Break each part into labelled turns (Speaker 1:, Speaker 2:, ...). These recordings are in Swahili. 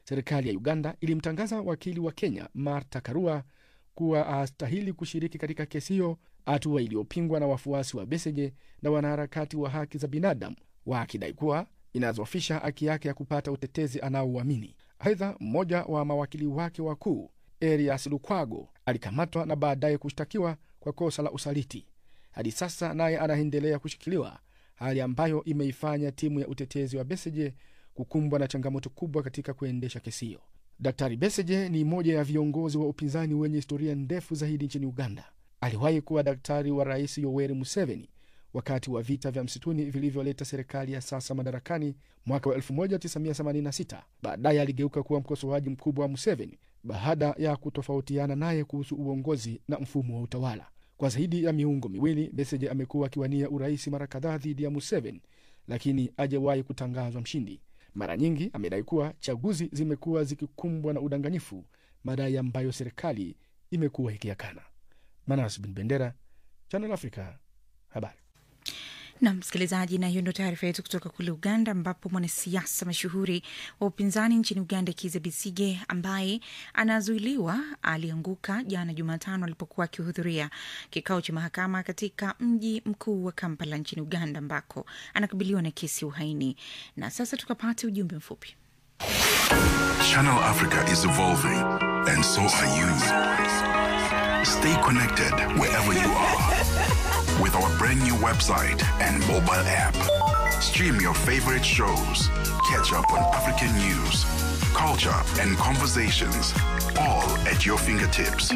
Speaker 1: Serikali ya Uganda ilimtangaza wakili wa Kenya Martha Karua kuwa hastahili kushiriki katika kesi hiyo, hatua iliyopingwa na wafuasi wa Besigye na wanaharakati wa haki za binadamu wakidai kuwa inazofisha haki yake ya kupata utetezi anaouamini. Aidha, mmoja wa mawakili wake wakuu Erias Lukwago alikamatwa na baadaye kushtakiwa kwa kosa la usaliti. Hadi sasa naye anaendelea kushikiliwa, hali ambayo imeifanya timu ya utetezi wa Besigye kukumbwa na changamoto kubwa katika kuendesha kesi hiyo. Daktari Besigye ni mmoja ya viongozi wa upinzani wenye historia ndefu zaidi nchini Uganda. Aliwahi kuwa daktari wa Rais Yoweri Museveni wakati wa vita vya msituni vilivyoleta serikali ya sasa madarakani mwaka wa 1986. Baadaye aligeuka kuwa mkosoaji mkubwa wa Museveni baada ya kutofautiana naye kuhusu uongozi na mfumo wa utawala. Kwa zaidi ya miungo miwili, Besigye amekuwa akiwania urais mara kadhaa dhidi ya Museveni, lakini hajawahi kutangazwa mshindi. Mara nyingi amedai kuwa chaguzi zimekuwa zikikumbwa na udanganyifu, madai ambayo serikali imekuwa ikiyakana. Manas Bin Bendera, Channel Africa, habari
Speaker 2: na msikilizaji, na hiyo ndo taarifa yetu kutoka kule Uganda, ambapo mwanasiasa mashuhuri wa upinzani nchini Uganda Kizza Besigye ambaye anazuiliwa alianguka jana Jumatano alipokuwa akihudhuria kikao cha mahakama katika mji mkuu wa Kampala nchini Uganda, ambako anakabiliwa na kesi ya uhaini. Na sasa tukapate ujumbe mfupi.
Speaker 3: Channel Africa is evolving and so are you. Stay connected wherever you are with our brand new website and mobile app. Stream your favorite shows, catch up on African news, culture, and conversations, all at your fingertips.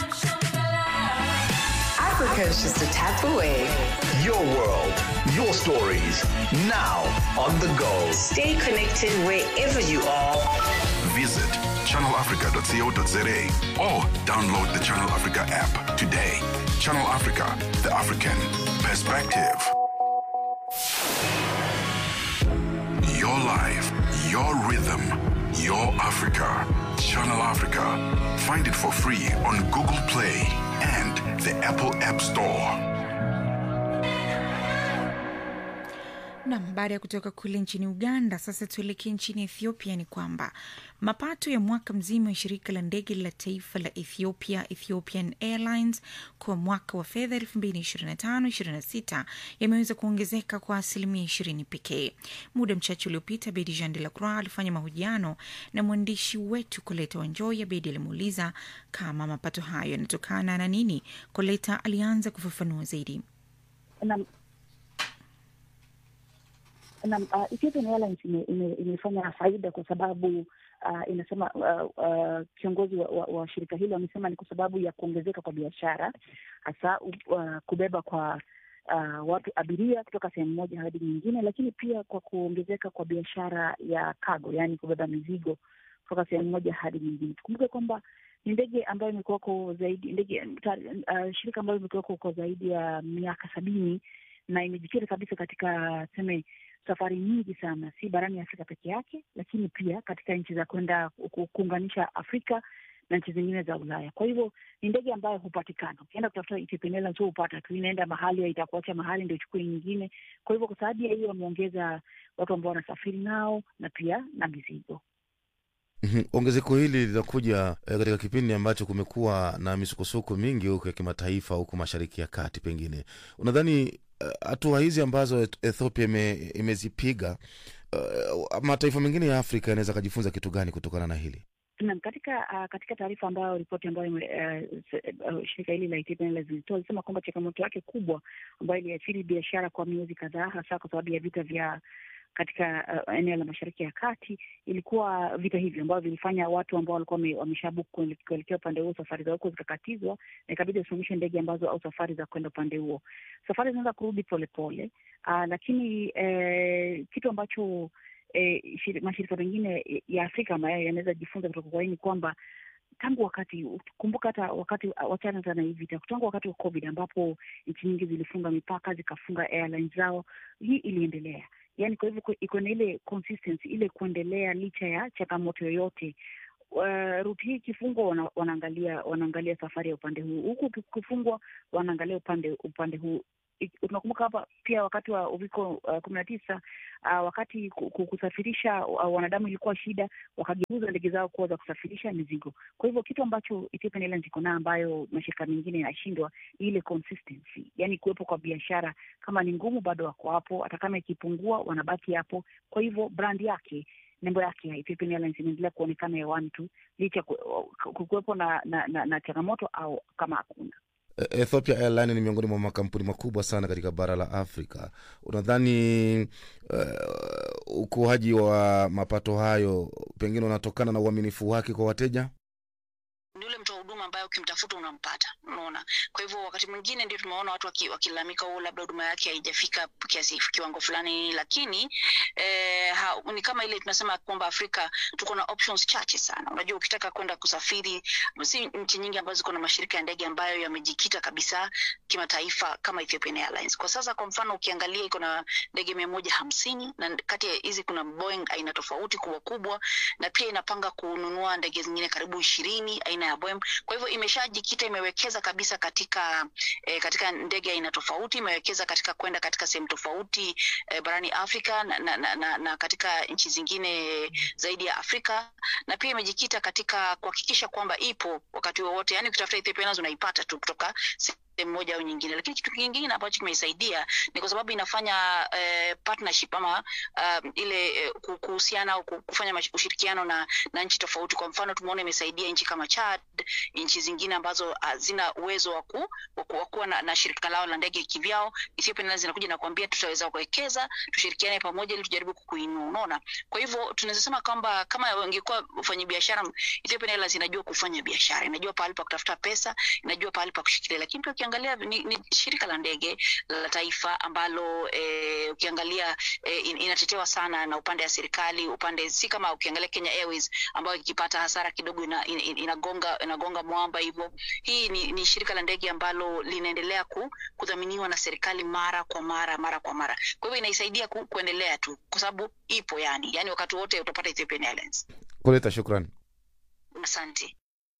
Speaker 4: Africa is just a tap away.
Speaker 5: Your world, your stories, now on the go.
Speaker 4: Stay connected wherever you are.
Speaker 3: Visit channelafrica.co.za or download the Channel Africa app today. Channel Africa, the African perspective. Your life, your rhythm, your Africa. Channel Africa. Find it for free on Google Play and the Apple App Store.
Speaker 2: Nam, baada ya kutoka kule nchini Uganda, sasa tuelekee nchini Ethiopia. Ni kwamba mapato ya mwaka mzima ya shirika la ndege la taifa la Ethiopia, Ethiopian Airlines, kwa mwaka wa fedha 2025/26 yameweza kuongezeka kwa asilimia 20 pekee. Muda mchache uliopita, Bedi Jean de la Croix alifanya mahojiano na mwandishi wetu Koleta Wanjoya. Bedi alimuuliza kama mapato hayo yanatokana na nini. Koleta alianza kufafanua zaidi.
Speaker 6: na, na uh, Ethiopian Airlines ime- ime- imefanya faida kwa sababu uh, inasema uh, uh, kiongozi wa, wa, wa shirika hilo amesema ni kwa sababu ya kuongezeka kwa biashara hasa uh, kubeba kwa uh, watu abiria kutoka sehemu moja hadi nyingine, lakini pia kwa kuongezeka kwa biashara ya cargo, yaani kubeba mizigo kutoka sehemu moja hadi nyingine. Tukumbuke kwamba ni ndege ambayo imekuwako zaidi ndege ta, uh, shirika ambayo imekuwako kwa zaidi ya miaka sabini na imejikita kabisa katika tuseme safari nyingi sana, si barani Afrika peke yake, lakini pia katika nchi za kwenda ku- kuunganisha Afrika na nchi zingine za Ulaya. Kwa hivyo ni ndege ambayo hupatikana, ukienda kutafuta Ethiopian Airlines sio upata tu, inaenda mahali itakuacha mahali ndio ichukue nyingine. Kwa hivyo kwa sababu ya hiyo wameongeza watu ambao wanasafiri nao na pia na mizigo.
Speaker 7: Mhm. Ongezeko hili linakuja eh, katika kipindi ambacho kumekuwa na misukosuko mingi huko ya kimataifa huko Mashariki ya Kati. Pengine unadhani eh, hatua hizi ambazo Eth- Ethiopia ime, imezipiga uh, mataifa mengine ya Afrika yanaweza akajifunza kitu gani kutokana na hili?
Speaker 6: Naam, katika uh, katika taarifa ambayo ripoti ambayo uh, uh, shirika hili la Ethiopian Airlines lilitoa ilisema kwamba changamoto yake kubwa ambayo iliathiri biashara kwa miezi kadhaa, hasa kwa sababu ya vita vya katika uh, eneo la Mashariki ya Kati ilikuwa vita hivyo ambavyo vilifanya watu ambao walikuwa wame- wameshabook kuele- kuelekea upande huo safari za huko zikakatizwa, na ikabidi wasimamishe ndege ambazo au safari za kwenda upande huo. Safari zinaweza kurudi polepole, uh, lakini eh, kitu ambacho eh, shiri- mashirika mengine ya Afrika ambayo yanaweza jifunza kutoka kwa hii ni kwamba tangu wakati kumbuka, hata wakati wachana hata na hii vita, tangu wakati wa COVID ambapo nchi nyingi zilifunga mipaka zikafunga airlines zao, hii iliendelea. Yani kwa hivyo ku- iko na ile consistency ile kuendelea licha ya changamoto yoyote. Uh, ruti hii ikifungwa wana, wanaangalia wanaangalia safari ya upande huu, huku ikifungwa wanaangalia upande upande huu tunakumbuka hapa pia wakati wa uviko uh, kumi na tisa uh, wakati ku- ku- kusafirisha uh, wanadamu ilikuwa shida, wakageuza ndege zao kuwa za kusafirisha mizigo. Kwa hivyo kitu ambacho Ethiopian Airlines iko nayo ambayo mashirika mengine yanashindwa ni ile consistency, yani kuwepo kwa biashara. Kama ni ngumu, bado wako hapo, hata kama ikipungua, wanabaki hapo. Kwa hivyo brand yake nembo yake ya Ethiopian Airlines inaendelea kuonekana hewani tu licha ku- ku- kuwepo na, na, na, na changamoto au kama hakuna.
Speaker 7: E- Ethiopia Airline ni miongoni mwa makampuni makubwa sana katika bara la Afrika. Unadhani uh, ukuaji wa mapato hayo pengine unatokana na uaminifu wake kwa wateja?
Speaker 8: ni yule mtoa huduma ambaye ukimtafuta unampata unaona kwa hivyo wakati mwingine ndio tumeona watu waki- wakilalamika oh, labda huduma yake haijafika kiasi kiwango fulani lakini eh, ha, ni kama ile tunasema kwamba afrika tuko na options chache sana unajua ukitaka kwenda kusafiri si nchi nyingi ambazo ziko na mashirika ya ndege ambayo yamejikita kabisa kimataifa kama Ethiopian Airlines kwa sasa kwa mfano ukiangalia iko na ndege mia moja hamsini na kati ya hizi kuna Boeing aina tofauti kubwa kubwa na pia inapanga kununua ndege zingine karibu ishirini aina ya Boeing. Kwa hivyo imeshajikita, imewekeza kabisa katika eh, katika ndege aina tofauti, imewekeza katika kwenda katika sehemu tofauti eh, barani Afrika na, na, na, na, na katika nchi zingine zaidi ya Afrika na pia imejikita katika kuhakikisha kwamba ipo wakati wowote, yani ukitafuta Ethiopia Airlines unaipata tu kutoka sehemu moja au nyingine, lakini kitu kingine ambacho kimeisaidia ni kwa sababu inafanya eh, partnership ama um, ile eh, ku- kuhusiana au ku- kufanya mash- ushirikiano na, na nchi tofauti. Kwa mfano tumeona imesaidia nchi kama Chad, nchi zingine ambazo hazina uwezo wa ku- wa ku- wa kuwa na, na shirika lao la ndege kivyao. Ethiopian Airlines inakuja na kuambia tutaweza kuwekeza, tushirikiane pamoja ili tujaribu kukuinua, unaona. Kwa hivyo tunaweza sema kwamba kama wangekuwa wafanyabiashara, Ethiopian Airlines inajua kufanya biashara, inajua pahali pa kutafuta pesa, inajua pahali pa kushikilia, lakini pia ukiangalia ni, ni shirika la ndege la taifa ambalo eh, ukiangalia eh, in, inatetewa sana na upande wa serikali, upande si kama ukiangalia Kenya Airways ambayo ikipata hasara kidogo ina, in, in, inagonga inagonga mwamba hivyo. Hii ni, ni shirika la ndege ambalo linaendelea ku, kudhaminiwa na serikali mara kwa mara mara kwa mara, kwa hivyo inaisaidia ku, kuendelea tu kwa sababu ipo yani, yani wakati wote utapata Ethiopian Airlines.
Speaker 7: Kuleta shukrani.
Speaker 8: Asante.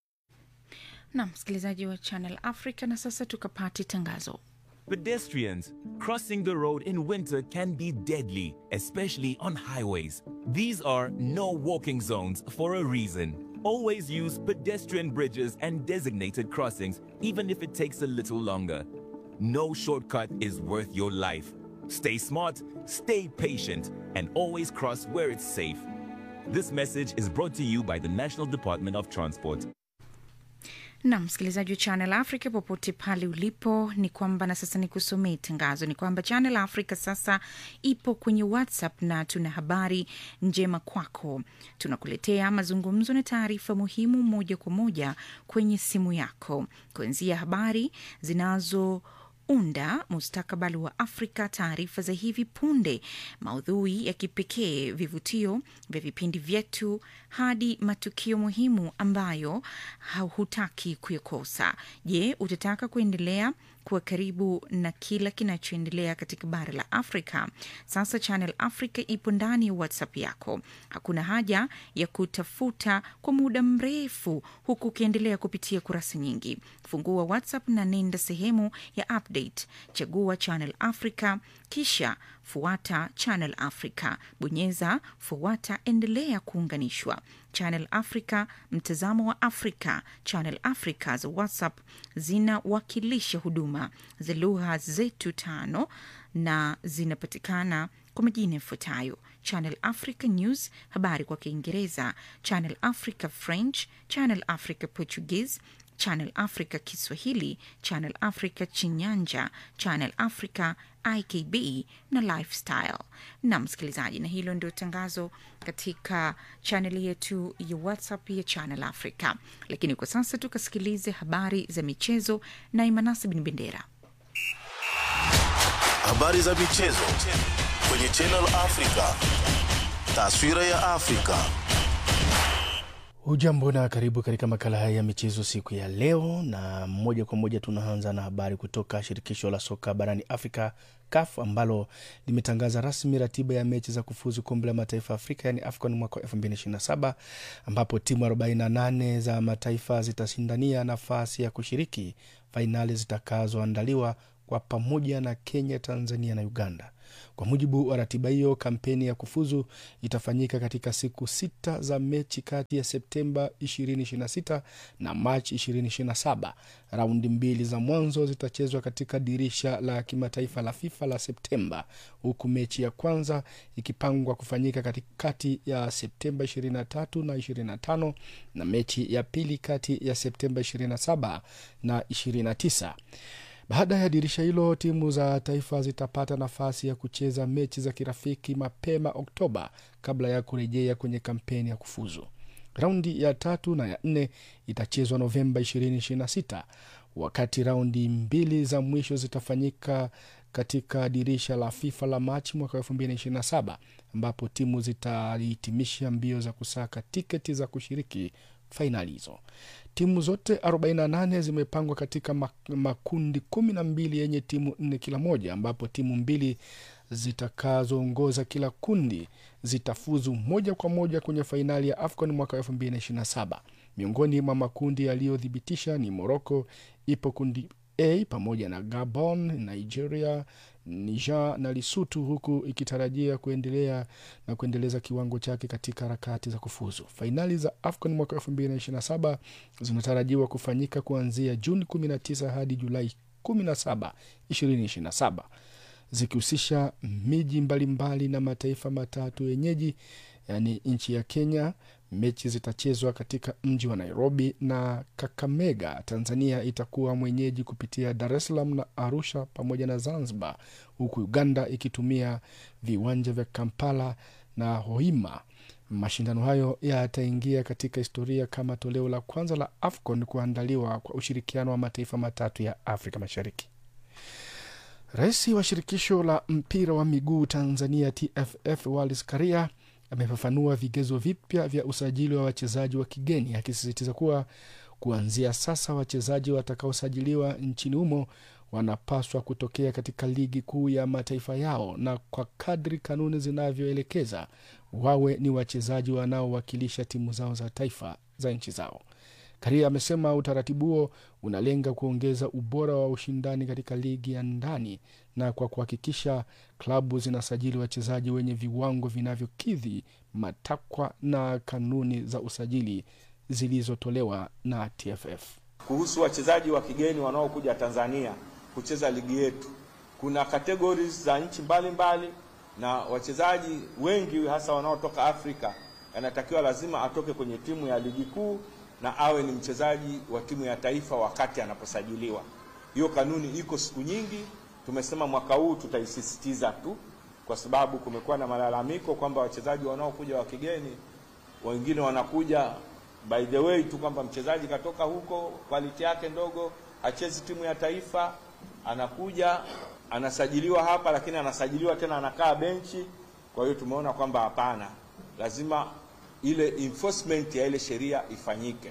Speaker 2: na msikilizaji wa Channel Africa, na sasa tukapate tangazo.
Speaker 9: Pedestrians crossing the road in winter can be deadly, especially on highways. These are no walking zones for a reason. Always use pedestrian bridges and designated crossings, even if it takes a little longer. No shortcut is worth your life. Stay smart, stay patient, and always cross where it's safe. This message is brought to you by the National Department of Transport.
Speaker 2: na msikilizaji wa Channel Africa popote pale ulipo, ni kwamba na sasa ni kusomee tangazo, ni kwamba Channel Africa sasa ipo kwenye WhatsApp na tuna habari njema kwako. Tunakuletea mazungumzo na taarifa muhimu moja kwa moja kwenye simu yako, kuanzia habari zinazo unda mustakabali wa Afrika, taarifa za hivi punde, maudhui ya kipekee, vivutio vya vipindi vyetu, hadi matukio muhimu ambayo hutaki kuyakosa. Je, utataka kuendelea kuwa karibu na kila kinachoendelea katika bara la Afrika? Sasa Channel Africa ipo ndani ya WhatsApp yako. Hakuna haja ya kutafuta kwa muda mrefu huku ukiendelea kupitia kurasa nyingi. Fungua WhatsApp na nenda sehemu ya update, chagua Channel Africa, kisha fuata Channel Africa, bonyeza fuata, endelea kuunganishwa. Channel Africa, mtazamo wa Afrika. Channel Africa za WhatsApp zinawakilisha huduma za lugha zetu tano na zinapatikana kwa majina yafuatayo: Channel Africa News, habari kwa Kiingereza; Channel Africa French; Channel Africa Portuguese; Channel Africa Kiswahili; Channel Africa Chinyanja; Channel Africa IKB na Lifestyle. Na msikilizaji, na hilo ndio tangazo katika chaneli yetu ya WhatsApp ya Channel Africa. Lakini kwa sasa tukasikilize habari za michezo na Imanasi Bin Bendera.
Speaker 10: Habari za michezo kwenye Channel Africa. Taswira ya Afrika.
Speaker 1: Hujambo na karibu katika makala haya ya michezo siku ya leo, na moja kwa moja tunaanza na habari kutoka shirikisho la soka barani Afrika CAF ambalo limetangaza rasmi ratiba ya mechi za kufuzu kombe la mataifa ya Afrika yani AFCON mwaka 2027 ambapo timu 48 za mataifa zitashindania nafasi ya kushiriki fainali zitakazoandaliwa kwa pamoja na Kenya, Tanzania na Uganda. Kwa mujibu wa ratiba hiyo, kampeni ya kufuzu itafanyika katika siku sita za mechi kati ya Septemba 2026 na Machi 2027. Raundi mbili za mwanzo zitachezwa katika dirisha la kimataifa la FIFA la Septemba, huku mechi ya kwanza ikipangwa kufanyika katikati ya Septemba 23 na 25 na mechi ya pili kati ya Septemba 27 na 29. Baada ya dirisha hilo, timu za taifa zitapata nafasi ya kucheza mechi za kirafiki mapema Oktoba kabla ya kurejea kwenye kampeni ya kufuzu. Raundi ya tatu na ya nne itachezwa Novemba 2026 wakati raundi mbili za mwisho zitafanyika katika dirisha la FIFA la Machi mwaka 2027 ambapo timu zitahitimisha mbio za kusaka tiketi za kushiriki fainali hizo. Timu zote 48 zimepangwa katika makundi kumi na mbili yenye timu nne kila moja, ambapo timu mbili zitakazoongoza kila kundi zitafuzu moja kwa moja kwenye fainali ya AFCON mwaka 2027. Miongoni mwa makundi yaliyothibitisha ni Morocco ipo kundi A pamoja na Gabon, Nigeria, Niger na Lesotho, huku ikitarajia kuendelea na kuendeleza kiwango chake katika harakati za kufuzu. Fainali za AFCON mwaka 2027 zinatarajiwa kufanyika kuanzia Juni 19 hadi Julai 17, 2027 zikihusisha miji mbalimbali na mataifa matatu yenyeji, yaani nchi ya Kenya. Mechi zitachezwa katika mji wa Nairobi na Kakamega. Tanzania itakuwa mwenyeji kupitia Dar es Salaam na Arusha pamoja na Zanzibar, huku Uganda ikitumia viwanja vya Kampala na Hoima. Mashindano hayo yataingia katika historia kama toleo la kwanza la AFCON kuandaliwa kwa ushirikiano wa mataifa matatu ya Afrika Mashariki. Rais wa shirikisho la mpira wa miguu Tanzania TFF Wallace Karia amefafanua vigezo vipya vya usajili wa wachezaji wa kigeni akisisitiza kuwa kuanzia sasa wachezaji watakaosajiliwa nchini humo wanapaswa kutokea katika ligi kuu ya mataifa yao na kwa kadri kanuni zinavyoelekeza wawe ni wachezaji wanaowakilisha timu zao za taifa za nchi zao. Karia amesema utaratibu huo unalenga kuongeza ubora wa ushindani katika ligi ya ndani na kwa kuhakikisha klabu zinasajili wachezaji wenye viwango vinavyokidhi matakwa na kanuni za usajili zilizotolewa na TFF.
Speaker 11: Kuhusu wachezaji wa kigeni wanaokuja Tanzania kucheza ligi yetu, kuna categories za nchi mbalimbali, na wachezaji wengi hasa wanaotoka Afrika anatakiwa lazima atoke kwenye timu ya ligi kuu na awe ni mchezaji wa timu ya taifa wakati anaposajiliwa. Hiyo kanuni iko siku nyingi, tumesema mwaka huu tutaisisitiza tu, kwa sababu kumekuwa na malalamiko kwamba wachezaji wanaokuja wa kigeni wengine wanakuja by the way tu kwamba mchezaji katoka huko, quality yake ndogo, hachezi timu ya taifa, anakuja anasajiliwa hapa, lakini anasajiliwa tena anakaa benchi. Kwa hiyo tumeona kwamba hapana, lazima ile enforcement ya ile sheria ifanyike.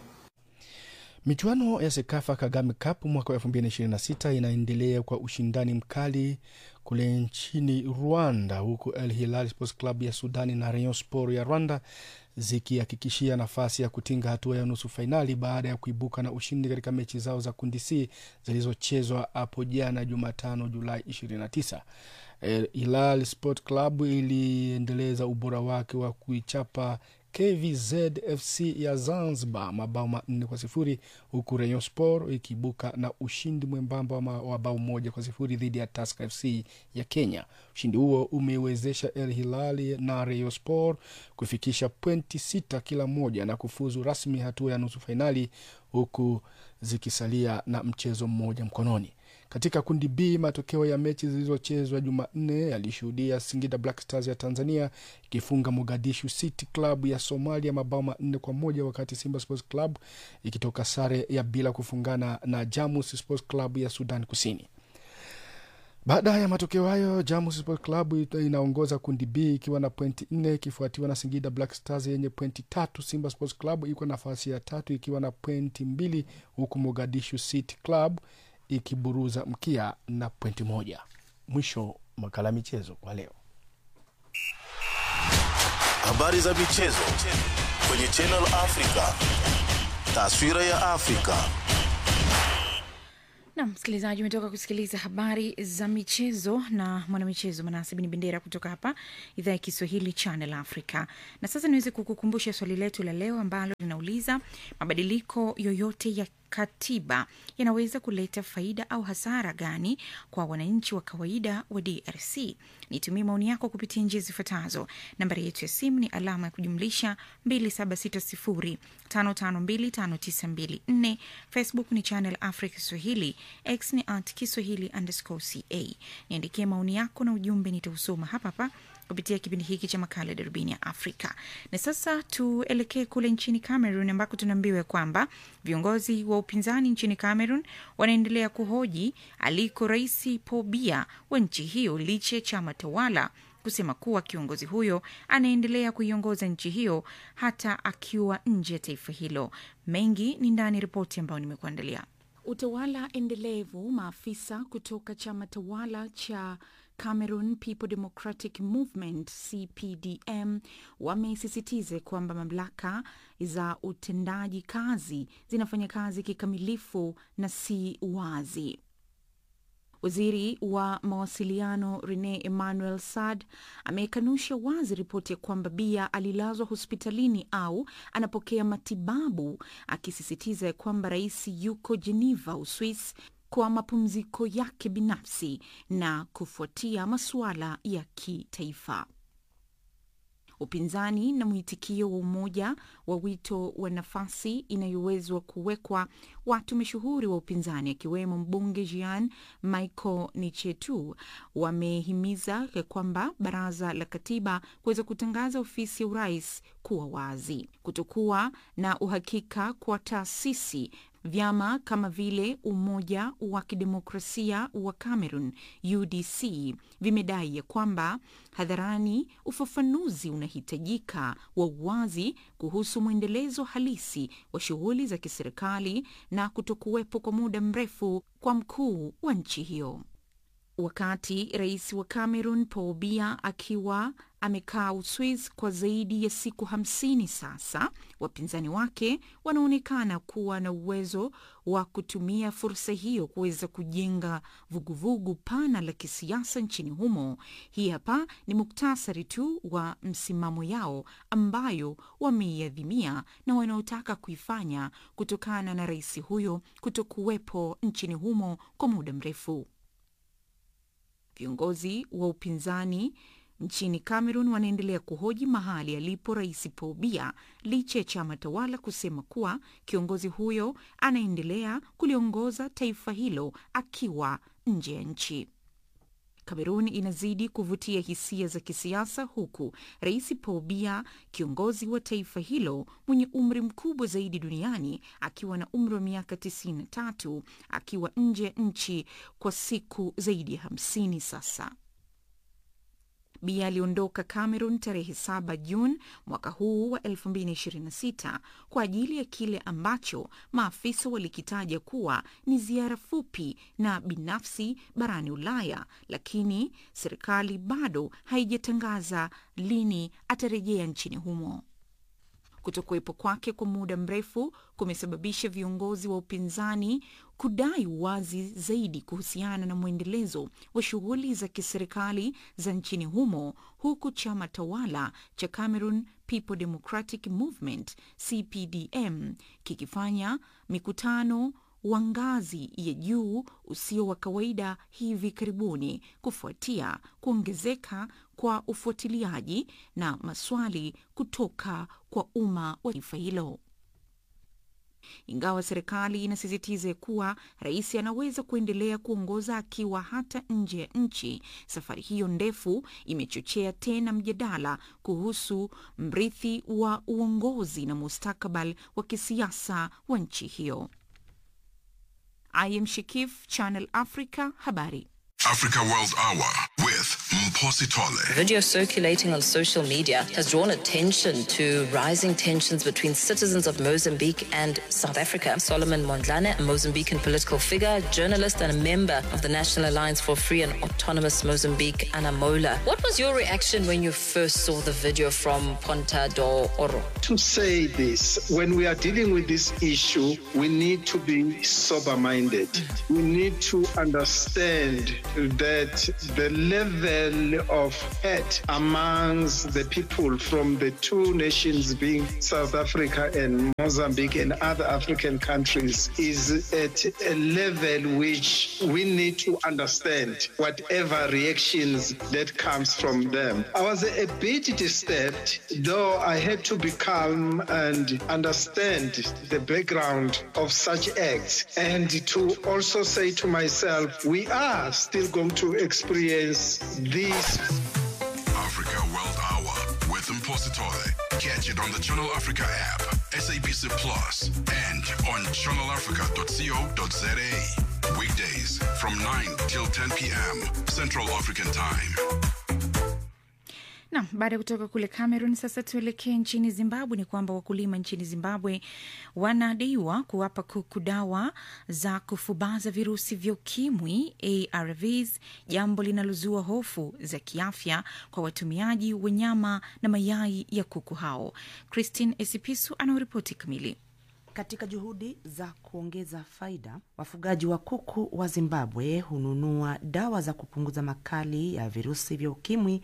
Speaker 1: Michuano ya Sekafa Kagame Cup mwaka wa 2026 inaendelea kwa ushindani mkali kule nchini Rwanda, huku El Hilal Sports Club ya Sudani na Rayon Sport ya Rwanda zikihakikishia nafasi ya kutinga hatua ya nusu fainali baada ya kuibuka na ushindi katika mechi zao za kundi C zilizochezwa hapo jana Jumatano, Julai 29. El Hilal Sport Club iliendeleza ubora wake wa kuichapa KVZ FC ya Zanzibar mabao manne kwa sifuri huku Rayon Sport ikiibuka na ushindi mwembamba wa bao moja kwa sifuri dhidi ya Tusker FC ya Kenya. Ushindi huo umeiwezesha El Hilali na Rayon Sport kufikisha pointi sita kila moja na kufuzu rasmi hatua ya nusu fainali huku zikisalia na mchezo mmoja mkononi. Katika kundi B, matokeo ya mechi zilizochezwa Jumanne yalishuhudia Singida Black Stars ya Tanzania ikifunga Mogadishu City Club ya Somalia mabao manne kwa moja wakati Simba Sports Club ikitoka sare ya bila kufungana na Jamus Sports Club ya Sudan Kusini. Baada ya matokeo hayo, Jamus Sports Club inaongoza kundi B ikiwa na pointi nne ikifuatiwa na Singida Black Stars yenye pointi tatu. Simba Sports Club iko nafasi ya tatu ikiwa na pointi mbili huku Mogadishu City Club ikiburuza mkia na pointi moja. Mwisho makala michezo kwa leo.
Speaker 10: Habari za michezo kwenye Channel Africa, taswira ya Afrika.
Speaker 2: na msikilizaji, umetoka kusikiliza habari za michezo na mwanamichezo Manase Bin Bendera kutoka hapa idhaa ya Kiswahili Channel Africa. Na sasa niweze kukukumbusha swali letu la leo ambalo linauliza mabadiliko yoyote ya katiba yanaweza kuleta faida au hasara gani kwa wananchi wa kawaida wa DRC? Nitumie maoni yako kupitia njia zifuatazo. Nambari yetu ya simu ni alama ya kujumlisha 2760552594. Facebook ni Channel Africa Swahili, X ni at Kiswahili underscore ca. Niandikie maoni yako na ujumbe, nitausoma hapa hapa kupitia kipindi hiki cha makala ya darubini ya Afrika. Na sasa tuelekee kule nchini Cameroon ambako tunaambiwa kwamba viongozi wa upinzani nchini Cameroon wanaendelea kuhoji aliko Rais Paul Biya wa nchi hiyo licha ya chama tawala kusema kuwa kiongozi huyo anaendelea kuiongoza nchi hiyo hata akiwa nje ya taifa hilo. Mengi ni ndani ya ripoti ambayo nimekuandalia.
Speaker 12: Utawala endelevu. Maafisa kutoka chama tawala cha Cameroon People Democratic Movement CPDM wamesisitiza kwamba mamlaka za utendaji kazi zinafanya kazi kikamilifu na si wazi. Waziri wa mawasiliano Rene Emmanuel Sad amekanusha wazi ripoti ya kwamba Bia alilazwa hospitalini au anapokea matibabu, akisisitiza ya kwamba rais yuko Geneva, Uswis kwa mapumziko yake binafsi na kufuatia masuala ya kitaifa. Upinzani na mwitikio wa umoja wa wito wa nafasi inayowezwa kuwekwa watu mashuhuri wa upinzani akiwemo mbunge Jean Michael Nichetu wamehimiza kwamba baraza la katiba kuweza kutangaza ofisi ya urais kuwa wazi. Kutokuwa na uhakika kwa taasisi vyama kama vile Umoja wa Kidemokrasia wa Cameroon UDC vimedai ya kwamba hadharani ufafanuzi unahitajika wa uwazi kuhusu mwendelezo halisi wa shughuli za kiserikali na kutokuwepo kwa muda mrefu kwa mkuu wa nchi hiyo. Wakati rais wa Cameroon Paul Biya akiwa amekaa Uswiz kwa zaidi ya siku hamsini sasa, wapinzani wake wanaonekana kuwa na uwezo wa kutumia fursa hiyo kuweza kujenga vuguvugu pana la kisiasa nchini humo. Hii hapa ni muktasari tu wa msimamo yao ambayo wameiadhimia na wanaotaka kuifanya kutokana na rais huyo kutokuwepo nchini humo kwa muda mrefu. Viongozi wa upinzani nchini Cameroon wanaendelea kuhoji mahali alipo rais Paul Biya licha ya chama tawala kusema kuwa kiongozi huyo anaendelea kuliongoza taifa hilo akiwa nje ya nchi. Kamerun inazidi kuvutia hisia za kisiasa huku rais Paul Biya, kiongozi wa taifa hilo mwenye umri mkubwa zaidi duniani, akiwa na umri wa miaka 93 akiwa nje ya nchi kwa siku zaidi ya 50 sasa. Biya aliondoka Cameroon tarehe 7 Juni mwaka huu wa 2026 kwa ajili ya kile ambacho maafisa walikitaja kuwa ni ziara fupi na binafsi barani Ulaya, lakini serikali bado haijatangaza lini atarejea nchini humo. Kutokuwepo kwake kwa muda mrefu kumesababisha viongozi wa upinzani kudai uwazi zaidi kuhusiana na mwendelezo wa shughuli za kiserikali za nchini humo, huku chama tawala cha Cameroon People Democratic Movement CPDM kikifanya mikutano wa ngazi ya juu usio wa kawaida hivi karibuni kufuatia kuongezeka kwa ufuatiliaji na maswali kutoka kwa umma wa taifa hilo. Ingawa serikali inasisitiza kuwa rais anaweza kuendelea kuongoza akiwa hata nje ya nchi, safari hiyo ndefu imechochea tena mjadala kuhusu mrithi wa uongozi na mustakabali wa kisiasa wa nchi hiyo. I am Shikif, Channel Africa, habari.
Speaker 3: Africa World Hour with with Mposi Tole.
Speaker 13: Video circulating on social media has drawn attention to rising tensions between citizens of Mozambique and South Africa. Solomon Mondlane, a Mozambican political figure, journalist, and a member of the National Alliance for Free and Autonomous Mozambique, Anamola. What was your reaction when you first saw the video from Ponta do Oro?
Speaker 14: To say this, when we are dealing with this issue, we need to be sober minded. We need to understand that the level of hate amongst the people from the two nations being South Africa and Mozambique and other African countries is at a level which we need to understand whatever reactions that comes from them. I was a bit disturbed, though I had to be calm and understand the background of such acts and to also say to myself, we are still going to experience this.
Speaker 3: Africa World Hour with Mposi Tole. Catch it on the Channel Africa app, SABC Plus, and on channelafrica.co.za. Weekdays from 9 till 10 p.m. Central African Time.
Speaker 2: Nam, baada ya kutoka kule Cameroon, sasa tuelekee nchini Zimbabwe. Ni kwamba wakulima nchini Zimbabwe wanadaiwa kuwapa kuku dawa za kufubaza virusi vya ukimwi ARVs, jambo linalozua hofu za kiafya kwa watumiaji wa nyama na mayai ya kuku hao. Christine Esipisu anaoripoti kamili.
Speaker 15: Katika juhudi za kuongeza faida, wafugaji wa kuku wa Zimbabwe hununua dawa za kupunguza makali ya virusi vya ukimwi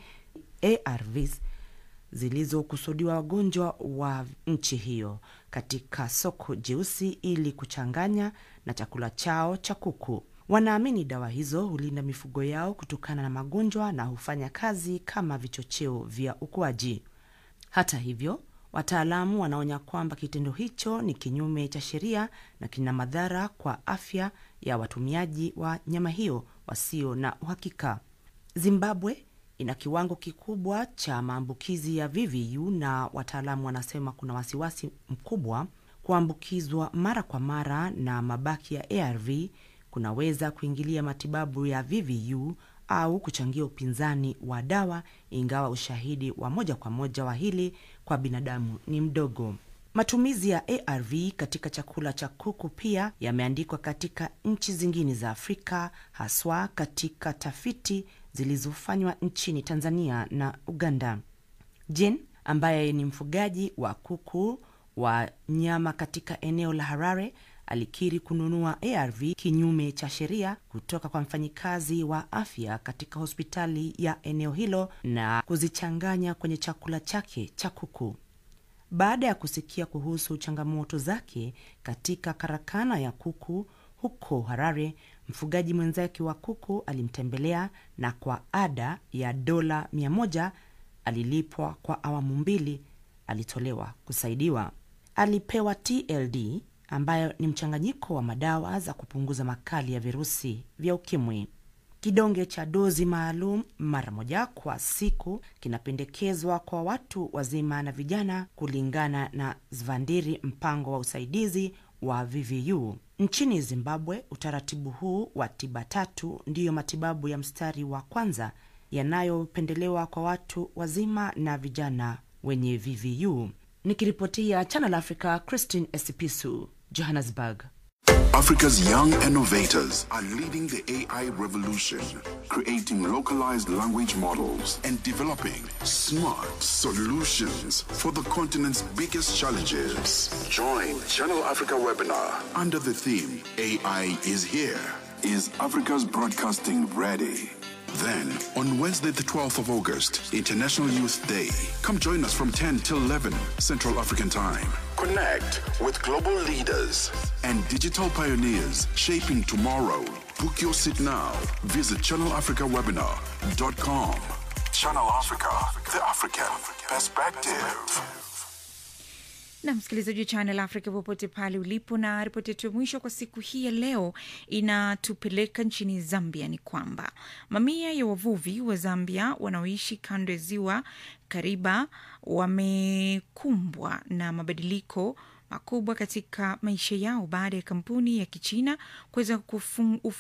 Speaker 15: ARVs zilizokusudiwa wagonjwa wa nchi hiyo katika soko jeusi ili kuchanganya na chakula chao cha kuku. Wanaamini dawa hizo hulinda mifugo yao kutokana na magonjwa na hufanya kazi kama vichocheo vya ukuaji. Hata hivyo, wataalamu wanaonya kwamba kitendo hicho ni kinyume cha sheria na kina madhara kwa afya ya watumiaji wa nyama hiyo wasio na uhakika. Zimbabwe ina kiwango kikubwa cha maambukizi ya VVU na wataalamu wanasema kuna wasiwasi mkubwa kuambukizwa mara kwa mara na mabaki ya ARV kunaweza kuingilia matibabu ya VVU au kuchangia upinzani wa dawa, ingawa ushahidi wa moja kwa moja wa hili kwa binadamu ni mdogo. Matumizi ya ARV katika chakula cha kuku pia yameandikwa katika nchi zingine za Afrika, haswa katika tafiti zilizofanywa nchini Tanzania na Uganda. Jen ambaye ni mfugaji wa kuku wa nyama katika eneo la Harare alikiri kununua ARV kinyume cha sheria kutoka kwa mfanyikazi wa afya katika hospitali ya eneo hilo na kuzichanganya kwenye chakula chake cha kuku. Baada ya kusikia kuhusu changamoto zake katika karakana ya kuku huko Harare, mfugaji mwenzake wa kuku alimtembelea na kwa ada ya dola mia moja alilipwa kwa awamu mbili, alitolewa kusaidiwa. Alipewa TLD ambayo ni mchanganyiko wa madawa za kupunguza makali ya virusi vya ukimwi. Kidonge cha dozi maalum mara moja kwa siku kinapendekezwa kwa watu wazima na vijana, kulingana na Zvandiri, mpango wa usaidizi wa VVU nchini Zimbabwe. Utaratibu huu wa tiba tatu ndiyo matibabu ya mstari wa kwanza yanayopendelewa kwa watu wazima na vijana wenye VVU. Nikiripotia Channel Africa, Christine Esipisu, Johannesburg.
Speaker 3: Africa's young innovators are leading the AI revolution, creating localized language models and developing smart solutions for the continent's biggest challenges. Join Channel Africa webinar under the theme AI is here. Is Africa's broadcasting ready? Then, on Wednesday, the 12th of August, International Youth Day, come join us from 10 till 11 Central African Time. Connect with global leaders and digital pioneers shaping tomorrow. Book your seat now. Visit channelafricawebinar.com. Channel Africa, the African perspective.
Speaker 2: na msikilizaji wa Channel Africa popote pale ulipo, na ripoti yetu ya mwisho kwa siku hii ya leo inatupeleka nchini Zambia. Ni kwamba mamia ya wavuvi wa Zambia wanaoishi kando ya ziwa Kariba wamekumbwa na mabadiliko makubwa katika maisha yao baada ya kampuni ya Kichina kuweza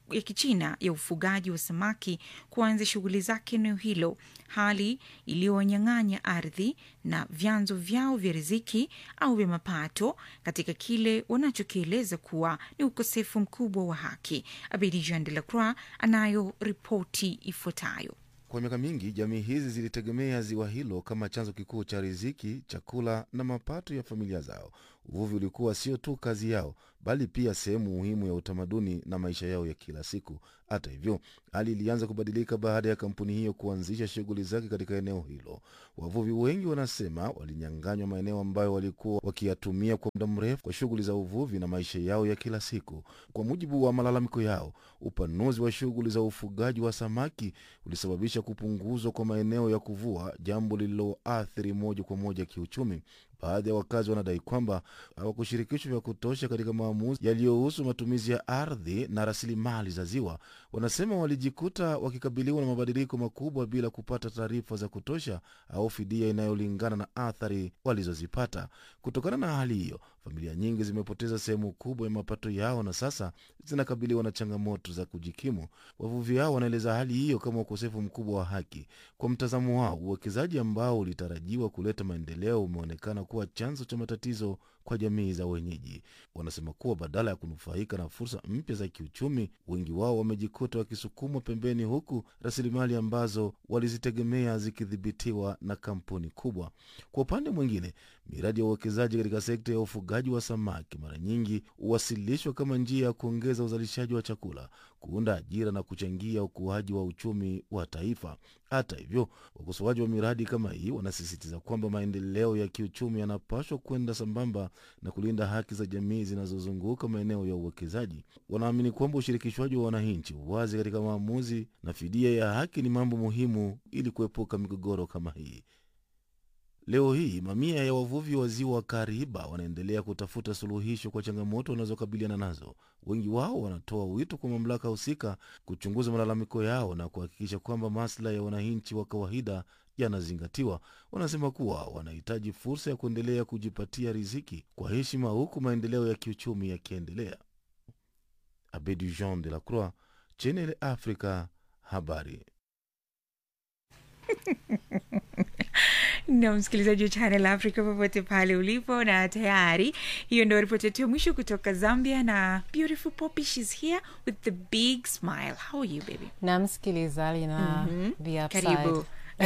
Speaker 2: ya Kichina ya ufugaji wa samaki kuanza shughuli zake eneo hilo, hali iliyowanyang'anya ardhi na vyanzo vyao vya riziki au vya mapato katika kile wanachokieleza kuwa ni ukosefu mkubwa wa haki. Abidi Jean de la Croix anayo ripoti ifuatayo.
Speaker 7: Kwa miaka mingi jamii hizi zilitegemea ziwa hilo kama chanzo kikuu cha riziki, chakula na mapato ya familia zao. Uvuvi ulikuwa sio tu kazi yao, bali pia sehemu muhimu ya utamaduni na maisha yao ya kila siku. Hata hivyo, hali ilianza kubadilika baada ya kampuni hiyo kuanzisha shughuli zake katika eneo hilo. Wavuvi wengi wanasema walinyang'anywa maeneo ambayo walikuwa wakiyatumia kwa muda mrefu kwa shughuli za uvuvi na maisha yao ya kila siku. Kwa mujibu wa malalamiko yao, upanuzi wa shughuli za ufugaji wa samaki ulisababisha kupunguzwa kwa maeneo ya kuvua, jambo lililoathiri moja kwa moja kiuchumi. Baadhi ya wakazi wanadai kwamba hawakushirikishwa vya kutosha katika maamuzi yaliyohusu matumizi ya ardhi na rasilimali za ziwa. Wanasema walijikuta wakikabiliwa na mabadiliko makubwa bila kupata taarifa za kutosha au fidia inayolingana na athari walizozipata. Kutokana na hali hiyo, familia nyingi zimepoteza sehemu kubwa ya mapato yao na sasa zinakabiliwa na changamoto za kujikimu. Wavuvi hao wanaeleza hali hiyo kama ukosefu mkubwa wa haki. Kwa mtazamo wao, uwekezaji ambao ulitarajiwa kuleta maendeleo umeonekana kuwa chanzo cha matatizo kwa jamii za wenyeji. Wanasema kuwa badala ya kunufaika na fursa mpya za kiuchumi, wengi wao wamejikuta wakisukumwa pembeni, huku rasilimali ambazo walizitegemea zikidhibitiwa na kampuni kubwa. Kwa upande mwingine, miradi ya uwekezaji katika sekta ya ufugaji wa samaki mara nyingi huwasilishwa kama njia ya kuongeza uzalishaji wa chakula, kuunda ajira na kuchangia ukuaji wa uchumi wa taifa. Hata hivyo, wakosoaji wa miradi kama hii wanasisitiza kwamba maendeleo ya kiuchumi yanapaswa kwenda sambamba na kulinda haki za jamii zinazozunguka maeneo ya uwekezaji. Wanaamini kwamba ushirikishwaji wa wananchi, uwazi katika maamuzi na fidia ya haki ni mambo muhimu ili kuepuka migogoro kama hii. Leo hii mamia ya wavuvi wa ziwa Kariba wanaendelea kutafuta suluhisho kwa changamoto wanazokabiliana nazo. Wengi wao wanatoa wito kwa mamlaka husika kuchunguza malalamiko yao na kuhakikisha kwamba maslahi ya wananchi wa kawaida yanazingatiwa. Wanasema kuwa wanahitaji fursa ya kuendelea kujipatia riziki kwa heshima, huku maendeleo ya kiuchumi yakiendelea. Abedi Jean de la Croix, Channel Africa, habari
Speaker 2: na msikilizaji wa Channel Africa popote pale ulipo, na tayari hiyo ndio ripoti yetu ya mwisho kutoka Zambia. Na beautiful Poppy, she's here with the big smile. How are you baby?
Speaker 16: na msikilizaji na
Speaker 2: Mhm.
Speaker 16: the upside.
Speaker 2: Karibu.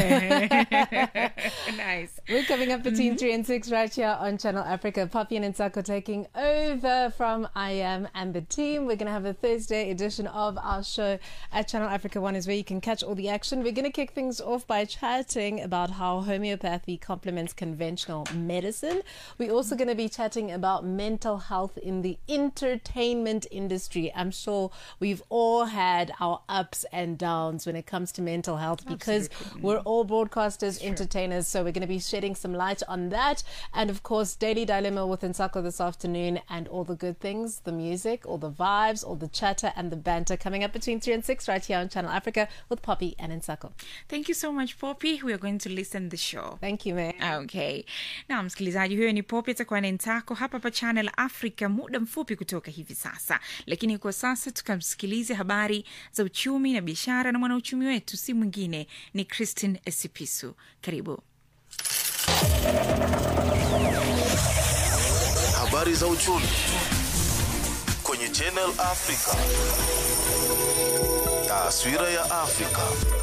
Speaker 2: nice.
Speaker 16: We're coming up between
Speaker 2: Mhm.
Speaker 16: three and six right here on Channel Africa. Poppy and Nsako taking over from I Am and the team. We're going to have a Thursday edition of our show at Channel Africa One, is where you can catch all the action. We're going to kick things off by chatting about how homeopathy complements conventional medicine. We're also going to be chatting about mental health in the entertainment industry. I'm sure we've all had our ups and downs when it comes to mental health because we're all broadcasters, entertainers. So we're going to be shedding some light on that. And of course, Daily Dilemma with Nsako this afternoon and all the good things, the music, all the vibes, all the chatter and the banter coming up between 3 and 6 right here on Channel Africa with Poppy and Nsako.
Speaker 2: Thank you so much Poppy. We are going to listen the show.
Speaker 16: Thank you, man.
Speaker 2: Okay. Na msikilizaji, huyo ni Poppy atakuwa na Ntako hapa pa Channel Africa muda mfupi kutoka hivi sasa, lakini kwa sasa tukamsikilize habari za uchumi na biashara, na mwanauchumi wetu si mwingine ni Christine Esipisu. Karibu.
Speaker 10: Habari za uchumi kwenye Channel Africa. Taswira ya Afrika.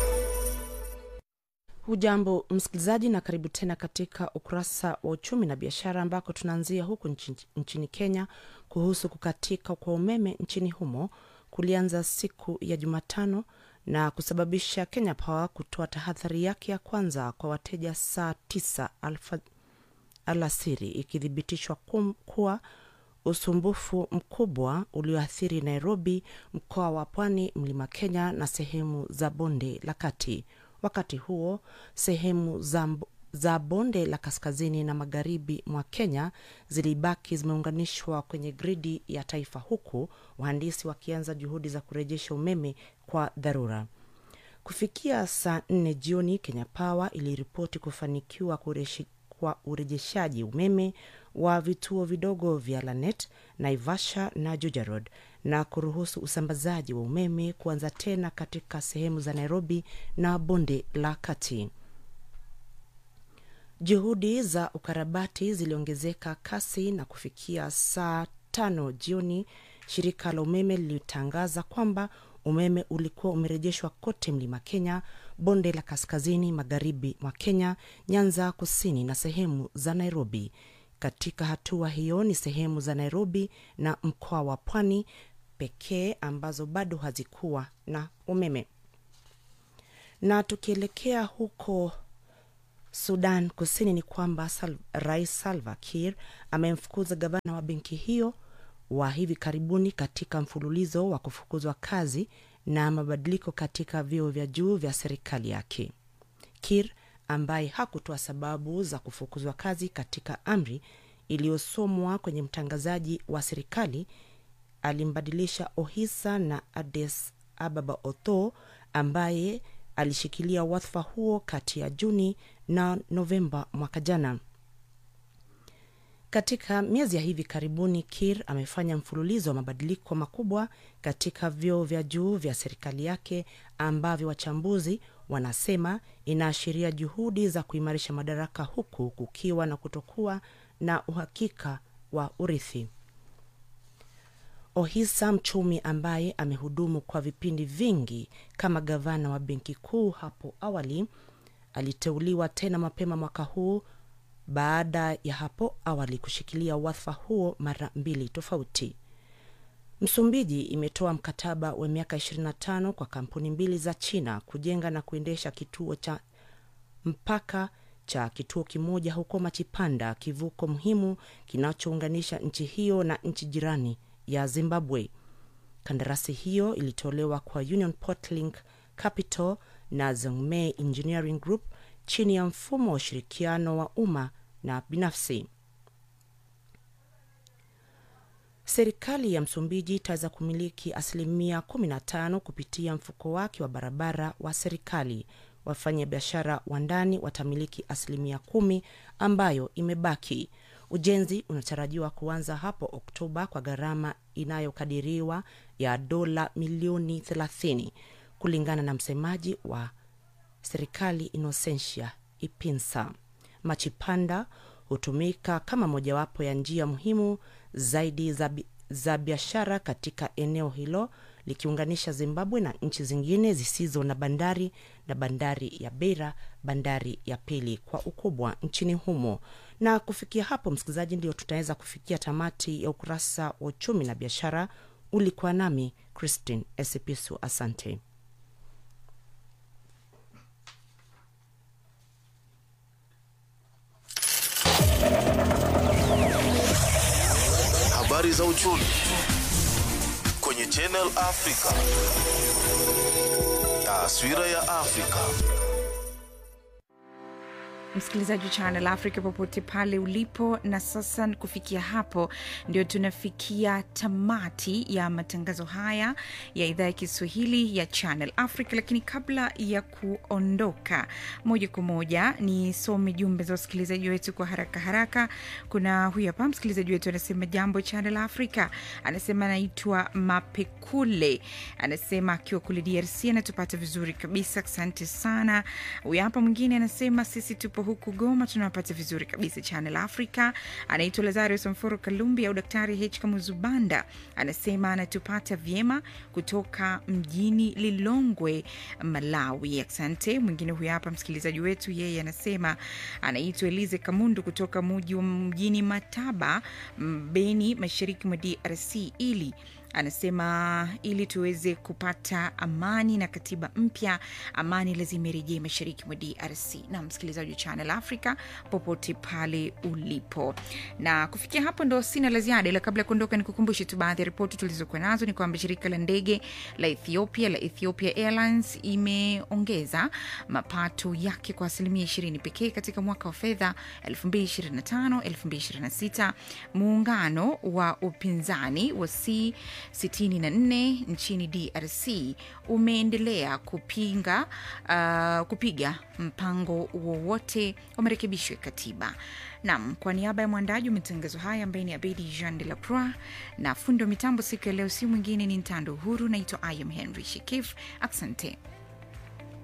Speaker 15: Hujambo msikilizaji, na karibu tena katika ukurasa wa uchumi na biashara, ambako tunaanzia huku nchini, nchini Kenya kuhusu kukatika kwa umeme nchini humo kulianza siku ya Jumatano na kusababisha Kenya Power kutoa tahadhari yake ya kwanza kwa wateja saa tisa alfa alasiri, ikithibitishwa kum- kuwa usumbufu mkubwa ulioathiri Nairobi, mkoa wa Pwani, mlima Kenya na sehemu za bonde la kati. Wakati huo sehemu za, mb- za bonde la kaskazini na magharibi mwa Kenya zilibaki zimeunganishwa kwenye gridi ya taifa, huku wahandisi wakianza juhudi za kurejesha umeme kwa dharura. Kufikia saa nne jioni, Kenya Power iliripoti kufanikiwa kureshi, kwa urejeshaji umeme wa vituo vidogo vya Lanet, Naivasha na Juja Road na kuruhusu usambazaji wa umeme kuanza tena katika sehemu za Nairobi na bonde la kati. Juhudi za ukarabati ziliongezeka kasi na kufikia saa tano jioni, shirika la umeme lilitangaza kwamba umeme ulikuwa umerejeshwa kote mlima Kenya, bonde la kaskazini magharibi mwa Kenya, Nyanza kusini na sehemu za Nairobi. Katika hatua hiyo ni sehemu za Nairobi na mkoa wa Pwani pekee ambazo bado hazikuwa na umeme. Na tukielekea huko Sudan Kusini ni kwamba Sal Rais Salva Kiir amemfukuza gavana wa benki hiyo wa hivi karibuni katika mfululizo wa kufukuzwa kazi na mabadiliko katika vyeo vya juu vya serikali yake. Kiir ambaye hakutoa sababu za kufukuzwa kazi katika amri iliyosomwa kwenye mtangazaji wa serikali alimbadilisha Ohisa na Ades Ababa Otho ambaye alishikilia wadhifa huo kati ya Juni na Novemba mwaka jana. Katika miezi ya hivi karibuni, Kir amefanya mfululizo wa mabadiliko makubwa katika vyeo vya juu vya serikali yake ambavyo wachambuzi wanasema inaashiria juhudi za kuimarisha madaraka huku kukiwa na kutokuwa na uhakika wa urithi. Ohisa, mchumi ambaye amehudumu kwa vipindi vingi kama gavana wa benki kuu hapo awali, aliteuliwa tena mapema mwaka huu baada ya hapo awali kushikilia wadhifa huo mara mbili tofauti. Msumbiji imetoa mkataba wa miaka 25 kwa kampuni mbili za China kujenga na kuendesha kituo cha mpaka cha kituo kimoja huko Machipanda, kivuko muhimu kinachounganisha nchi hiyo na nchi jirani ya Zimbabwe. Kandarasi hiyo ilitolewa kwa Union Portlink Capital na Zhongmei Engineering Group chini ya mfumo wa ushirikiano wa umma na binafsi. Serikali ya Msumbiji itaweza kumiliki asilimia 15 kupitia mfuko wake wa barabara wa serikali. Wafanyabiashara wa ndani watamiliki asilimia kumi ambayo imebaki. Ujenzi unatarajiwa kuanza hapo Oktoba kwa gharama inayokadiriwa ya dola milioni 30 kulingana na msemaji wa serikali Inocentia Ipinsa. Machipanda hutumika kama mojawapo ya njia muhimu zaidi za, bi- za biashara katika eneo hilo likiunganisha Zimbabwe na nchi zingine zisizo na bandari na bandari ya Beira, bandari ya pili kwa ukubwa nchini humo. Na kufikia hapo, msikilizaji, ndio tutaweza kufikia tamati ya ukurasa wa uchumi na biashara. Ulikuwa nami Christine Esipisu, asante.
Speaker 10: Habari za uchumi kwenye Channel Africa. Taswira ya Afrika.
Speaker 2: msikilizaji wa Channel Africa popote pale ulipo. Na sasa kufikia hapo, ndio tunafikia tamati ya matangazo haya ya idhaa ya Kiswahili ya Channel Africa. Lakini kabla ya kuondoka moja kwa moja, nisome jumbe za wasikilizaji wetu kwa haraka haraka. Kuna huyu hapa msikilizaji wetu anasema, jambo Channel Africa, anasema anaitwa Mapekule, anasema akiwa kule DRC anatupata vizuri kabisa, asante sana. Huyu hapa mwingine anasema sisi tupo huku Goma tunawapata vizuri kabisa Channel Africa. Anaitwa Lazarus Mforo Kalumbi au Daktari H Kamuzubanda, anasema anatupata vyema kutoka mjini Lilongwe, Malawi. Asante. Mwingine huyu hapa msikilizaji wetu, yeye anasema anaitwa Elize Kamundu kutoka muji wa mjini Mataba, m, Beni, mashariki mwa DRC ili anasema ili tuweze kupata amani na katiba mpya, amani lazima irejee mashariki mwa DRC. Na msikilizaji wa Channel Africa popote pale ulipo, na kufikia hapo ndo sina la ziada, ila kabla ya kuondoka, nikukumbushe tu baadhi ya ripoti tulizokuwa nazo. Ni kwamba shirika la ndege la Ethiopia la Ethiopia Airlines imeongeza mapato yake kwa asilimia 20 pekee katika mwaka wa fedha 2025 2026. Muungano wa upinzani wa C 64 nchini DRC umeendelea kupinga uh, kupiga mpango wowote wa marekebisho ya katiba. Nam, kwa niaba ya mwandaji wa matangazo haya ambaye ni Abedi Jean de la Croix na fundi wa mitambo siku ya leo, si mwingine ni Ntando Uhuru. Naitwa Ayam Henry Shikif, asante.